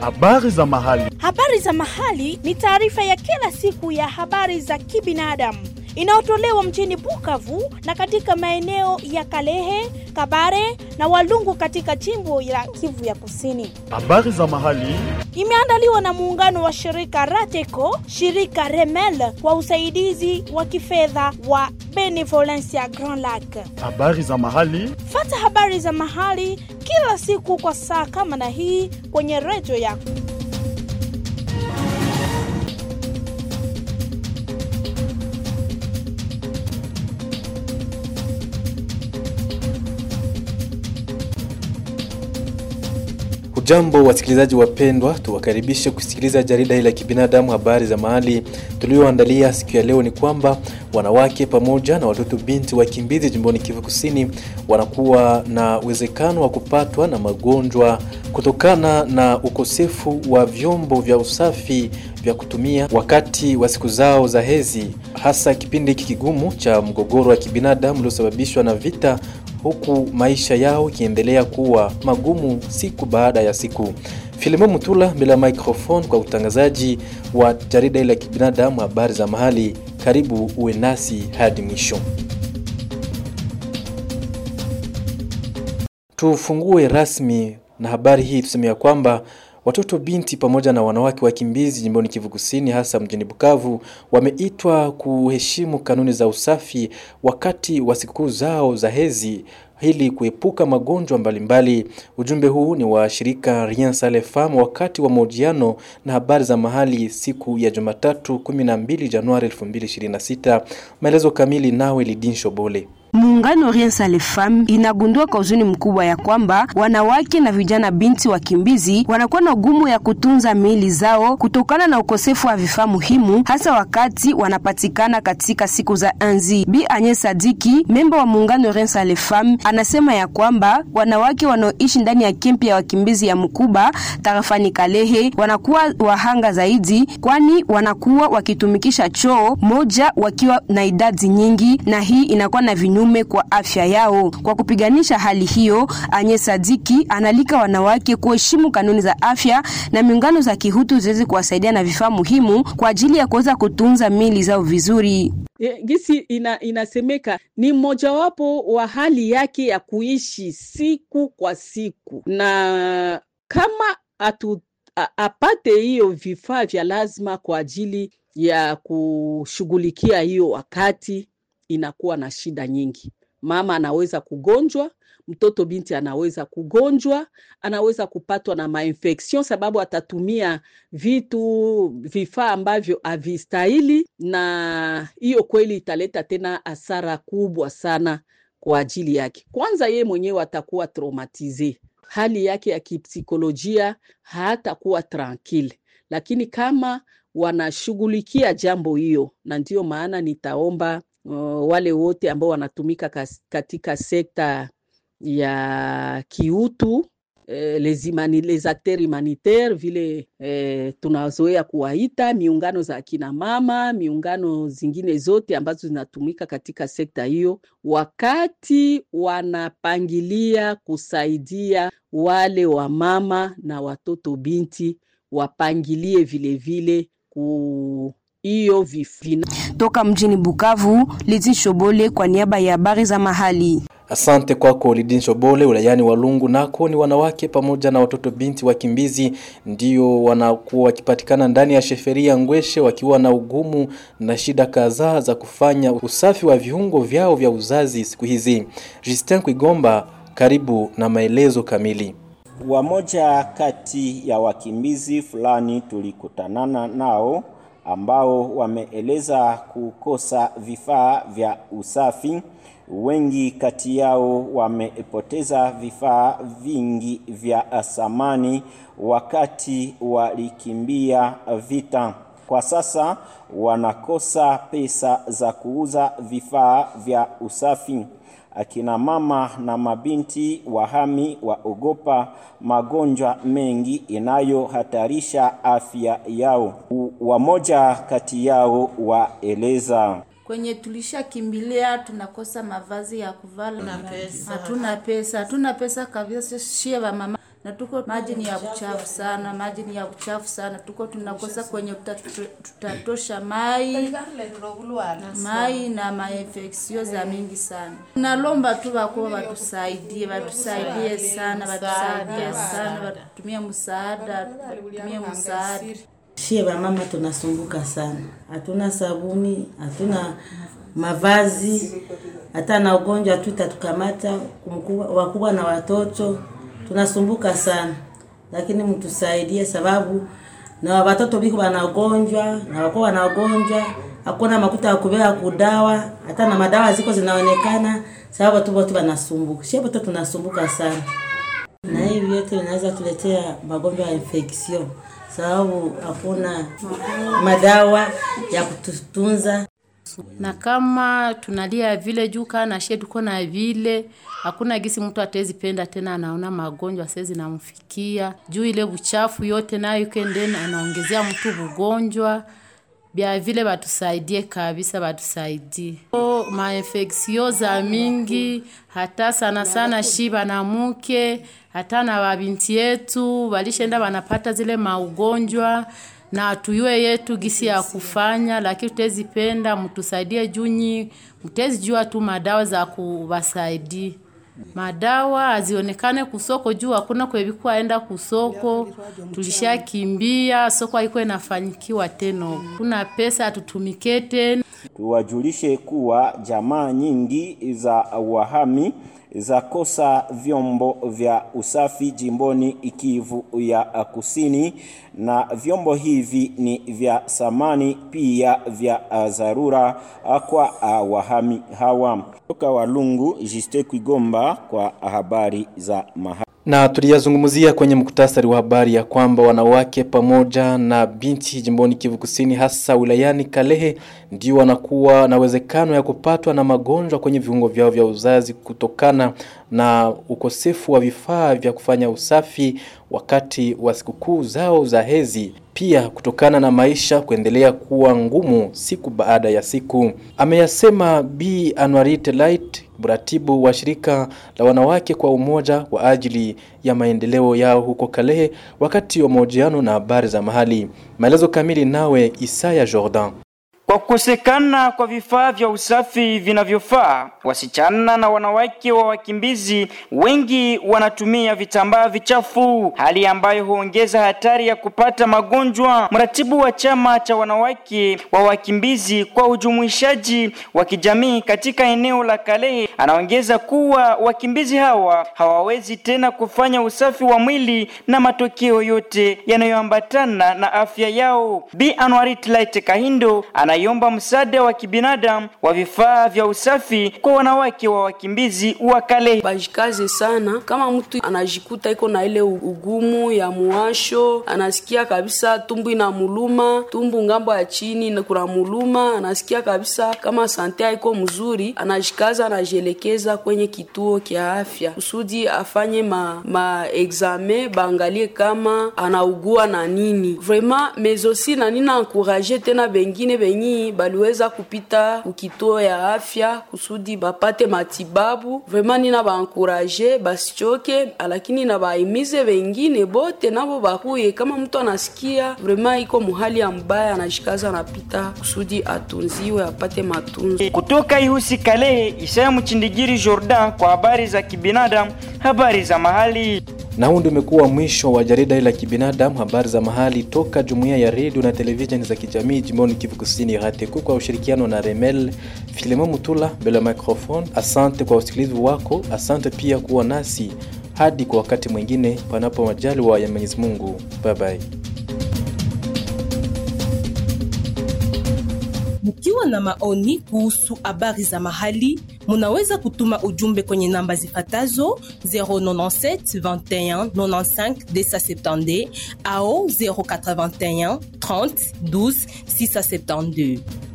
Habari za mahali. Habari za mahali ni taarifa ya kila siku ya habari za kibinadamu inayotolewa mjini Bukavu na katika maeneo ya Kalehe, Kabare na Walungu katika jimbo la Kivu ya Kusini. Habari za mahali. Imeandaliwa na muungano wa shirika Rateco, shirika Remel kwa usaidizi wa kifedha wa Benevolencia Grand Lac. Habari za mahali. Fata habari za mahali kila siku kwa saa kama na hii kwenye redio yako. Hujambo wasikilizaji wapendwa, tuwakaribishe kusikiliza jarida hili la kibinadamu habari za mahali tulioandalia siku ya leo. Ni kwamba wanawake pamoja na watoto binti wakimbizi jimboni Kivu Kusini wanakuwa na uwezekano wa kupatwa na magonjwa kutokana na ukosefu wa vyombo vya usafi vya kutumia wakati wa siku zao za hedhi, hasa kipindi hiki kigumu cha mgogoro wa kibinadamu uliosababishwa na vita huku maisha yao ikiendelea kuwa magumu siku baada ya siku. Filimo Mutula mbele ya microphone kwa utangazaji wa jarida ile ya kibinadamu habari za mahali. Karibu uwe nasi hadi mwisho. Tufungue rasmi na habari hii tuseme ya kwamba watoto binti pamoja na wanawake wakimbizi jimboni Kivu Kusini, hasa mjini Bukavu, wameitwa kuheshimu kanuni za usafi wakati wa sikukuu zao za hedhi ili kuepuka magonjwa mbalimbali. Ujumbe huu ni wa shirika Rien Sale Femme wakati wa mahojiano na habari za mahali siku ya Jumatatu 12 Januari 2026. Maelezo kamili nawe Lidin Shobole. Muungano Rien Sale Femme inagundua kwa huzuni mkubwa ya kwamba wanawake na vijana binti wakimbizi wanakuwa na ugumu ya kutunza miili zao kutokana na ukosefu wa vifaa muhimu, hasa wakati wanapatikana katika siku za anzi. Bi Anye Sadiki, memba wa muungano Rien Sale Femme, anasema ya kwamba wanawake wanaoishi ndani ya kempi ya wakimbizi ya Mkuba tarafani Kalehe wanakuwa wahanga zaidi, kwani wanakuwa wakitumikisha choo moja wakiwa na idadi nyingi, na hii inakuwa na vinu kinyume kwa afya yao. Kwa kupiganisha hali hiyo, Anye Sadiki analika wanawake kuheshimu kanuni za afya na miungano za kihutu ziweze kuwasaidia na vifaa muhimu kwa ajili ya kuweza kutunza mili zao vizuri. E, gisi ina, inasemeka ni mmojawapo wa hali yake ya kuishi siku kwa siku, na kama atu, a, apate hiyo vifaa vya lazima kwa ajili ya kushughulikia hiyo wakati inakuwa na shida nyingi. Mama anaweza kugonjwa, mtoto binti anaweza kugonjwa, anaweza kupatwa na mainfection sababu atatumia vitu vifaa ambavyo havistahili, na hiyo kweli italeta tena hasara kubwa sana kwa ajili yake. Kwanza ye mwenyewe atakuwa traumatize, hali yake ya kipsikolojia hatakuwa tranquille, lakini kama wanashughulikia jambo hiyo, na ndiyo maana nitaomba Uh, wale wote ambao wanatumika kas, katika sekta ya kiutu eh, les, imani, les acteurs humanitaires vile eh, tunazoea kuwaita miungano za akina mama, miungano zingine zote ambazo zinatumika katika sekta hiyo, wakati wanapangilia kusaidia wale wa mama na watoto binti, wapangilie vile vile ku hiyo vifina. Toka mjini Bukavu, Lizin Shobole kwa niaba ya habari za mahali. Asante kwako Lidin Shobole. Wilayani Walungu nako ni wanawake pamoja na watoto binti wakimbizi ndio wanakuwa wakipatikana ndani ya sheferia Ngweshe wakiwa na ugumu na shida kadhaa za kufanya usafi wa viungo vyao vya uzazi siku hizi. Justin Kwigomba, karibu na maelezo kamili. Wamoja kati ya wakimbizi fulani tulikutanana nao ambao wameeleza kukosa vifaa vya usafi. Wengi kati yao wamepoteza vifaa vingi vya samani wakati walikimbia vita. Kwa sasa wanakosa pesa za kuuza vifaa vya usafi. Akina mama na mabinti wahami waogopa magonjwa mengi inayohatarisha afya yao. Wamoja kati yao waeleza kwenye tulishakimbilia tunakosa mavazi ya kuvala, hatuna pesa, hatuna pesa kabisa. Shie wa mama na tuko maji ni ya uchafu sana, maji ni ya uchafu sana, tuko tunakosa kwenye tuta- tutatosha mai mai na mainfeksio za mingi sana. Nalomba tu wakuwa watusaidie, watusaidie sana, watusaidie sana, watutumie msaada, watutumie msaada. Shie wamama tunasumbuka sana, hatuna sabuni, hatuna mavazi, hata na ugonjwa tu itatukamata kumkubwa- wakubwa na watoto, tunasumbuka sana, lakini mtusaidie, sababu na watoto biko wanagonjwa na wakubwa wanagonjwa, hakuna makuta ya kubeba kudawa, hata na madawa ziko zinaonekana, sababu watu wote wanasumbuka, shie wote tunasumbuka sana na hivi vyote vinaweza tuletea magonjwa ya infection sababu hakuna madawa ya kututunza. na kama tunalia vile juu kaa na shie tuko na vile hakuna gisi mtu atezi penda tena, anaona magonjwa sezi namfikia juu ile uchafu yote nayo ikendeni anaongezea mtu ugonjwa bya vile batusaidie kabisa, batusaidie O, mainfeksio za mingi hata sana sana shi banamuke hata na babinti yetu balishenda banapata zile maugonjwa na tuyue yetu gisi ya kufanya, lakini tutezipenda mtusaidie junyi, mtezi jua tu madawa za kubasaidia madawa azionekane kusoko juu hakuna kwebikuwa enda kusoko, tulishakimbia soko haiko inafanyikiwa tena, kuna pesa atutumike tena. Tuwajulishe kuwa jamaa nyingi za wahami za kosa vyombo vya usafi jimboni Kivu ya Kusini, na vyombo hivi ni vya samani pia vya dharura kwa wahami hawa. Toka Walungu, Jiste Kwigomba kwa habari za maha Na tuliyazungumzia kwenye muktasari wa habari ya kwamba wanawake pamoja na binti jimboni Kivu Kusini hasa wilayani Kalehe ndio wanakuwa na uwezekano ya kupatwa na magonjwa kwenye viungo vyao vya uzazi kutokana na ukosefu wa vifaa vya kufanya usafi wakati wa sikukuu zao za hezi, pia kutokana na maisha kuendelea kuwa ngumu siku baada ya siku. Ameyasema Bi Anwarite Light, mratibu wa shirika la wanawake kwa umoja kwa ajili ya maendeleo yao huko Kalehe, wakati wa mahojiano na habari za mahali. Maelezo kamili nawe Isaya Jordan. Kwa kukosekana kwa vifaa vya usafi vinavyofaa, wasichana na wanawake wa wakimbizi wengi wanatumia vitambaa vichafu, hali ambayo huongeza hatari ya kupata magonjwa. Mratibu wa chama cha wanawake wa wakimbizi kwa ujumuishaji wa kijamii katika eneo la Kalehe anaongeza kuwa wakimbizi hawa hawawezi tena kufanya usafi wa mwili na matokeo yote yanayoambatana na afya yao. Bi Anwarit Light Kahindo anaiomba msaada wa kibinadamu wa vifaa vya usafi kwa wanawake wa wakimbizi wa Kalehe. bajikaze sana. Kama mtu anajikuta iko na ile ugumu ya muwasho, anasikia kabisa tumbu inamuluma, tumbu ngambo ya chini na kuna muluma, anasikia kabisa kama sante haiko mzuri, anajikaza anajielekeza kwenye kituo kya afya kusudi afanye ma, ma examen baangalie kama anaugua na nini vraiment mezosi na nina ankuraje tena bengine benyi baliweza kupita kukituo ya afya kusudi bapate matibabu vraiment nina baankuraje basichoke, lakini na baimize bengine bote nabo bakuye. Kama mtu anasikia vraiment iko muhali ya mbaya, anashikaza anapita kusudi atunziwe apate matunzo. Kutoka Ihusi Kalehe, Isaya Mchindigiri Jordan kwa habari za kibinadamu, habari za mahali. Na huu ndio umekuwa mwisho wa jarida hili la kibinadamu, habari za mahali toka jumuiya ya redio na televisheni za kijamii jimboni Kivu Kusini, RATECO kwa ushirikiano na Remel. Filemon Mutula mbele ya microphone. Asante kwa usikilizi wako, asante pia kuwa nasi hadi kwa wakati mwingine, panapo majaliwa ya Mwenyezi Mungu. Bye bye. Mkiwa na maoni kuhusu habari za mahali, munaweza kutuma ujumbe kwenye namba zifatazo 097 21 95 270 au 081 30 12 672.